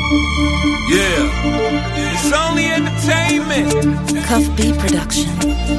Yeah. It's only entertainment. Cuff B Production.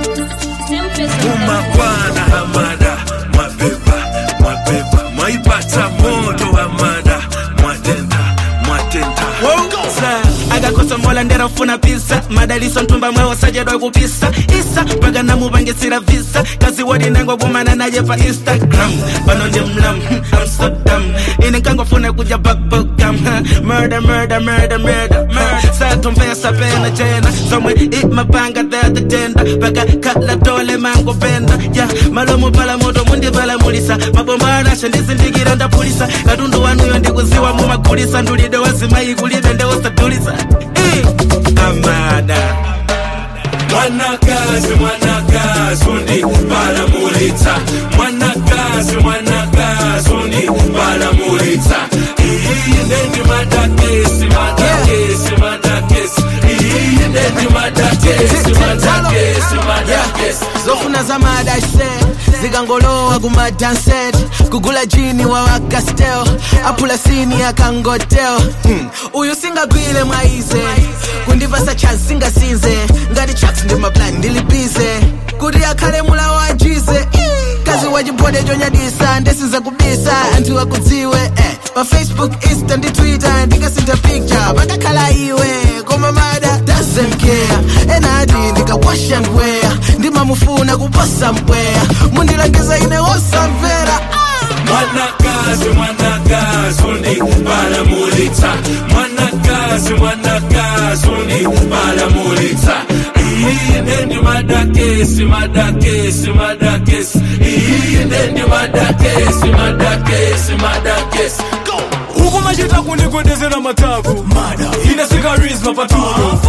Umakwana hamada mwabeba mwabeba mwaipata moto hamada mwatenda mwatenda agakosa mola nderafuna pisa madaliso ntumba mwewo sajedwa kupisa isa mpaka namupangisira visa kazi wodi nengo kumana naye pa instagram pano ndi mlam I'm so dumb ine nkangofuna kuja bakbokam murder murder murder murder murder satomvesa pena jena somwe imapanga theta tenda paka kala tole mango penda ya malomo pala moto mundipalamulisa mabomba anasha ndizindikira ndapulisa katundu wanuyo ndikuziwa mumagulisa ndulide wazimayi kulibe ndewosadulisa Eh, amada mwanakazi mwanakazi undi balamulitsa mwanakazi mwanakazi undi balamulitsa iyi ndendi madakesi madakesi madakesi iyi ndendi madakesi madakesi madakesi zofuna zamadashe zikangolowa kumadanset kugula jini wa wakastel apula sini akangotel hmm. uyu singagwile mwaize kundipasa chance singasinze ngati chaks ndi maplan ndilibize kuti akhale mula wajize kazi wachibode chonyadisa ndesiza kubisa anthu akudziwe eh. pa facebook insta ndi twitter ndikasintha picture pakakhala iwe koma mada doesn't care enati ndikawasha ndweya ndimamufuna kuposa mpweya mundilangiza ine wosamvera mwanakazi mwanakazi undi balamulitsa mwanakazi mwanakazi undi balamulitsa iyi ndendi madakesi madakesi madakesi iyi ndendi madakesi madakesi madakesi huku machita kundikwendezera matavu ine sikarisma patuno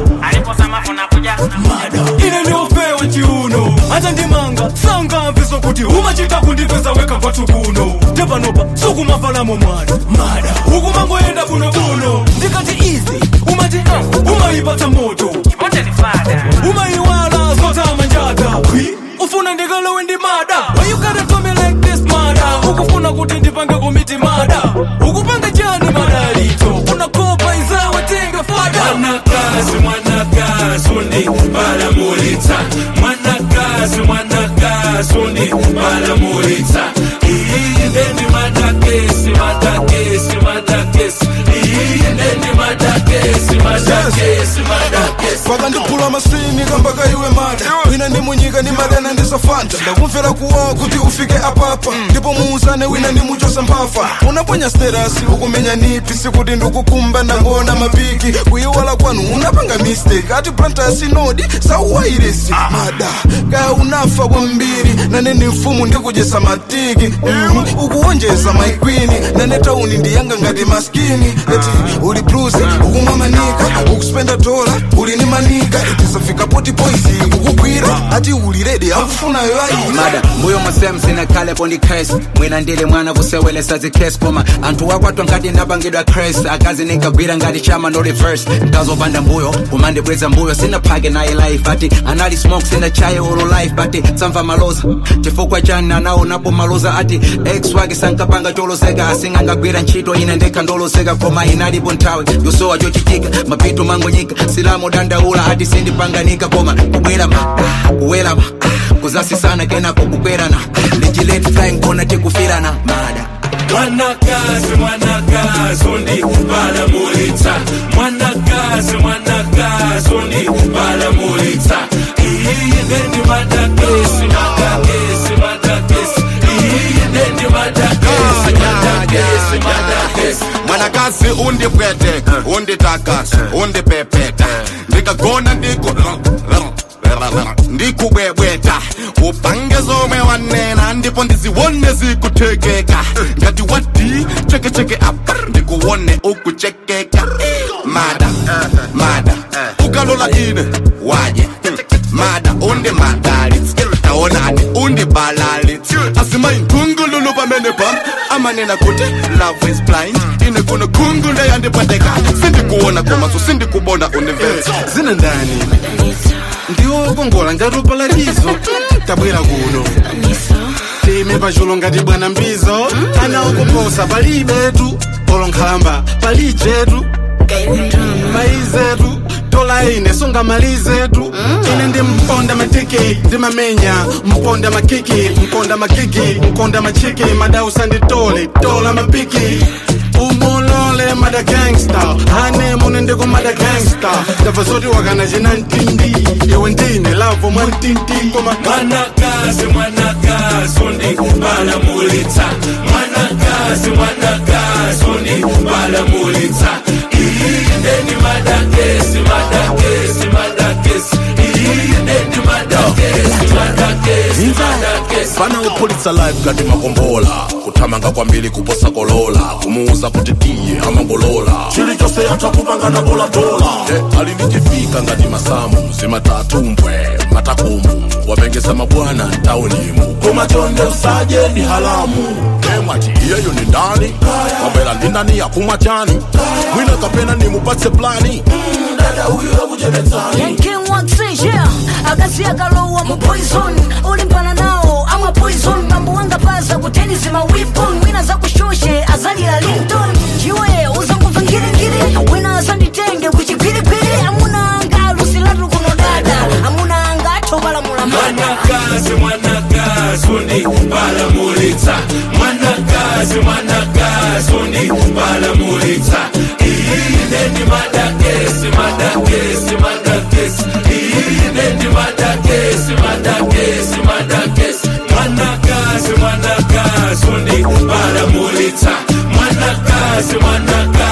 ine ndiopewa chiuno hata ndimanga sangamviso kuti umachita kundipeza weka kwatu kuno tepanopa sukumavalamo mwana huku mangoenda bunobuno ndikati izi umati uh, umaipata moto umaiwala zotama njata ufuna ndikalowe ndi mada Why you gotta do me like this mada ukufuna kuti ndipange komiti mada ukupanga chani madalito unakopa izawe tenga fada mwanakazi mwanakazi undi balamulitsa mwanakazi mwanakazi undi balamulitsa iyi ndendi madakesi madakesi madakesi iyi ndendi madakesi madakesi madakesi pakandiphula masini kambaka iwe mada wina ndi munyika ndi madana ndisafanta ndakumvera kuwawa kuti ufike apapa ndipo muuzane wina ndi muchosa mphafa unaponya sterasi ukumenya nipi sikuti ndikukumba ndangona mapiki kuyiwala kwanu unapanga mistake ati plantasi nodi sauwairesi mada kaya unafa kwambiri nane ndi mfumu ndikujesa matiki Mhm. ukuwonjeza maikwini nane tauni ndiyanga ngati maskini eti uli bluzi ukumwa manika ukuspenda dola uli ni manika itisafika poti poisi kukugwira ati uli redi akufunayo ayi mada mbuyo musem sinakhalepo ndi cres mwina ndili mwana kusewelesa zikes koma anthu wakwatwa ngati ndapangidwa cres akazi ninkagwira ngati chama no reverse nkazopanda mbuyo kumandibweza mbuyo sinaphake naye life ati anali smoke sinachaye olo life but samva maloza chifukwa chani anaonapo maloza ati ex wake sankapanga choloseka asingangagwira ntchito ine ndekha ndoloseka koma inalipo nthawi yosowa chochitika mapito mangonyika silamu dandaula ati sindipanganika koma kubwera ma kuwela ma kuzasisana kenako kukwerana legilet flying kona tikufirana mada mwanakazi mwanakazi undi balamulitsa mwanakazi mwanakazi undi balamulitsa iyi ndendi madakesi madakesi madakesi iyi ndendi madakesi madakesi madakesi mwanakazi undipwete unditakasa undipepeta ndikagona ndiku ndikubwebweta upange zomwe wanena ndipo ndiziwone zikuthekeka ngati wati chekecheke apa ndikuwone ukuchekeka mada mada ukalola ine waje mada undi madalitsi taonani undi balalitsi asimayi nkhungululu pamene pam amanena kuti love is blind ine kuno khungule yandipweteka sindikuona komaso sindikubona universe zina ndani ndiwokongola ngati upalatizo tabwera kuno time pachulo ngati bwana mbizo ana okuposa palibetu olonkhamba palijetu maizetu dola ine songa malizetu ine ndi mponda matiki ndimamenya mponda makiki mponda makiki mponda machiki madausa ndi tole tola mapiki umulole mada gangsta hane mune ndiko mada gangsta ndabva zoti wakana china ntindi iwe ndine lavo mwa ntindi koma mwanakazi mwanakazi undibalamulitsa mwanakazi mwanakazi undibalamulitsa iyindeni madakesi madakesi madakesi iyindeni madakesi madakesi madakesi fana upulitsa live ngati makombola kuthamanga kwambiri kuposa kolola kumuuza kuti tiye amangolola chilichonse yatha kupangana dolatola eh, alinichifika ngati masamu zimatatumbwe matakumu wapengesa mabwana ntaunimu koma chonde usaje ni halamu emwati iyeyo ni ndani kapela ndi ndani yakumwa chani mwina kapena nimupatse plani Mm, dada huyu akuchepetsani Yanking Waxi, yeah. akazi akalowa mu poison ulimpana nawo amwa poison mambo wanga paza kuteni zima weapon wina zakushoshe azalira linton chiwe uzanguva ngirigiri wina azanditenge kuchigwirigwiri amuna anga lusilatu kuno dada amuna anga athobalamula mada mwanakazi mwanakazi undibalamulitsa mwanakazi mwanakazi undibalamulitsa iyindeni madakesi madakesi madakesi iyindeni madakesi madakesi madakesi mwanakazi mwanakazi undibalamulitsa mwanakazi mwanakazi